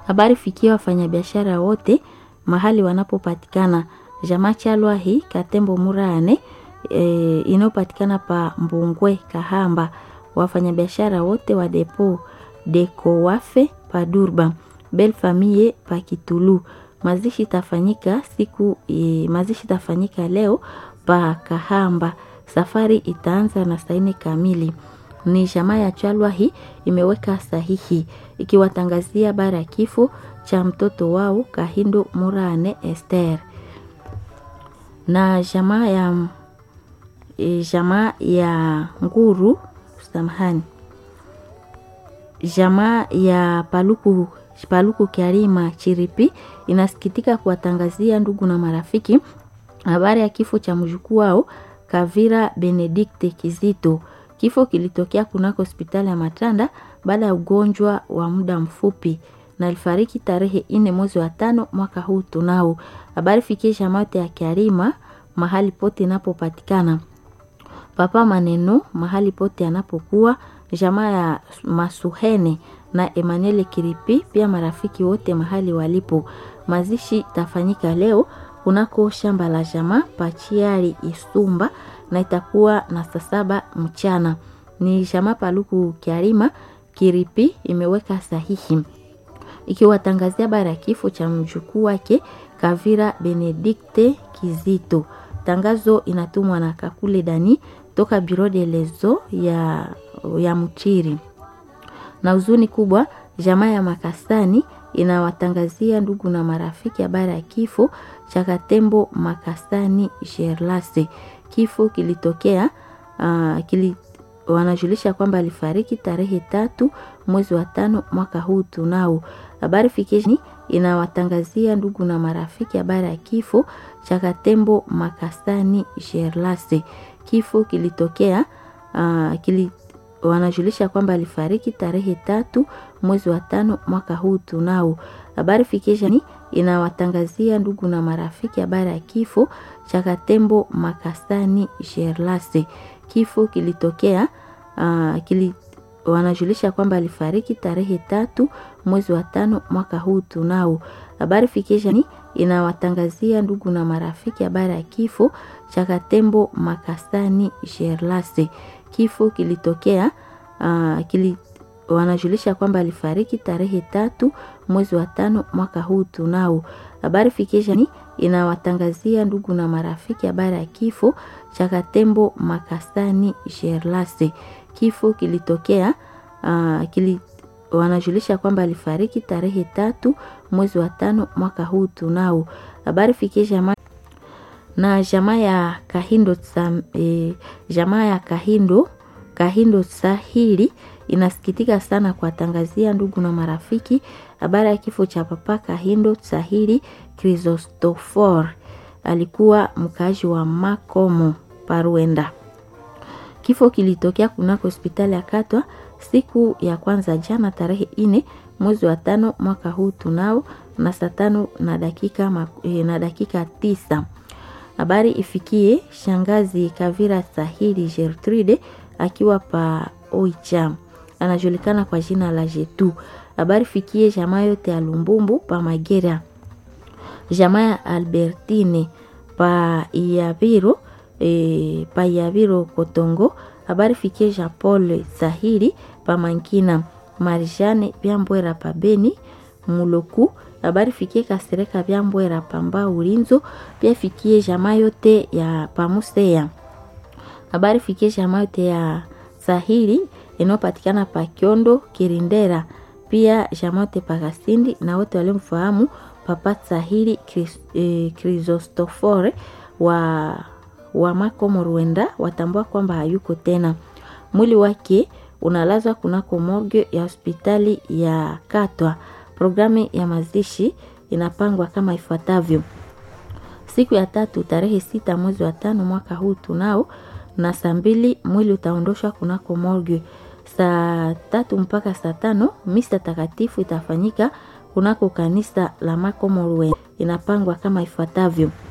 Habari fikia wafanyabiashara wote mahali wanapopatikana. Jamaa Chalwahi Katembo Murane e, inayopatikana pa Mbungwe Kahamba. Wafanyabiashara wote wa depo Deko Wafe pa Durba. Bel Famille pa Kitulu. Mazishi tafanyika siku e, mazishi tafanyika leo pa Kahamba. Safari itaanza na saa nne kamili. Ni jamaa ya Chalwahi imeweka sahihi ikiwatangazia habari ya kifo cha mtoto wao Kahindo Murane Esther na jamaa ya e, jamaa ya Nguru samahani, jamaa ya Paluku Paluku Kiarima Chiripi inasikitika kuwatangazia ndugu na marafiki habari ya kifo cha mjukuu wao Kavira Benedikte Kizito. Kifo kilitokea kunako hospitali ya Matanda baada ya ugonjwa wa muda mfupi na alifariki tarehe nne mwezi wa tano mwaka huu tunao. Habari fikie jamaa ya Kiarima mahali pote inapopatikana. Papa Maneno mahali pote anapokuwa, jamaa ya Masuhene na Emmanuel Kiripi pia marafiki wote mahali walipo. Mazishi tafanyika leo kunako shamba la jamaa Pachiari Isumba na itakuwa na saa saba mchana. Ni jamaa Paluku Kiarima Kiripi imeweka sahihi ikiwatangazia habari ya kifo cha mjukuu wake Kavira Benedikte Kizito. Tangazo inatumwa na Kakule Dani toka Biro de Lezo ya, ya Mchiri. Na huzuni kubwa, jamaa ya Makasani inawatangazia ndugu na marafiki habari ya kifo cha Katembo Makasani Sherlase. Kifo kilitokea uh, kili, wanajulisha kwamba alifariki tarehe tatu mwezi wa tano mwaka huu tunao. Habari fikishni inawatangazia ndugu na marafiki habari ya kifo cha Katembo Makasani Sherlase. Kifo kilitokea uh, kili, wanajulisha kwamba alifariki tarehe tatu mwezi wa tano mwaka huu tunao. Habari fikishni inawatangazia ndugu na marafiki habari ya kifo cha Katembo Makasani Sherlase. Kifo kilitokea uh, kili, wanajulisha kwamba alifariki tarehe tatu mwezi wa tano mwaka huu tunao. Habari fikishani inawatangazia ndugu na marafiki habari ya kifo cha Katembo Makasani Sherlase. Kifo kilitokea uh, kili, wanajulisha kwamba alifariki tarehe tatu mwezi wa tano mwaka huu tunao. Habari fikishani inawatangazia ndugu na marafiki habari ya kifo cha Katembo Makasani Sherlase. Kifo kilitokea uh, kili, wanajulisha kwamba alifariki tarehe tatu mwezi wa tano mwaka huu tunao. Habari fikie jamaa na jamaa ya Kahindo tsam, e, jamaa ya Kahindo Kahindo Sahili inasikitika sana kuwatangazia ndugu na marafiki habari ya kifo cha papa Kahindo Sahili Kristofor. Alikuwa mkaaji wa Makomo Paruenda. Kifo kilitokea kunako hospitali ya Katwa siku ya kwanza jana tarehe ine mwezi wa tano mwaka huu tunao na saa tano na dakika, na dakika tisa. Habari ifikie shangazi Kavira Sahili Gertrude akiwa pa Oicha, anajulikana kwa jina la Jetu. Habari fikie jamaa yote ya Lumbumbu pa Magera, jamaa ya Albertine pa Iaviro e, pa Iaviro Kotongo. Habari fikie Jean Paul Sahili pa Mankina, Marijane Byambwera pa Beni Muloku. Habari fikie Kasereka Byambwera pa Mbau Ulinzo, pia fikie jamaa yote ya Pamusea. Habari fikie jamaa yote ya Sahili inayopatikana pa Kiondo Kirindera, pia jamaa yote pa Kasindi na wote waliomfahamu Papa Sahili Kristofore eh, wa wa Makomo Rwenda watambua kwamba hayuko tena. Mwili wake unalazwa kunako morgue ya hospitali ya Katwa. Programu ya mazishi inapangwa kama ifuatavyo: siku ya tatu tarehe sita mwezi wa tano mwaka huu tunao na saa mbili mwili utaondoshwa kunako morgue. Saa tatu mpaka saa tano misa takatifu itafanyika kunako kanisa la Makomo Rwenda. Inapangwa kama ifuatavyo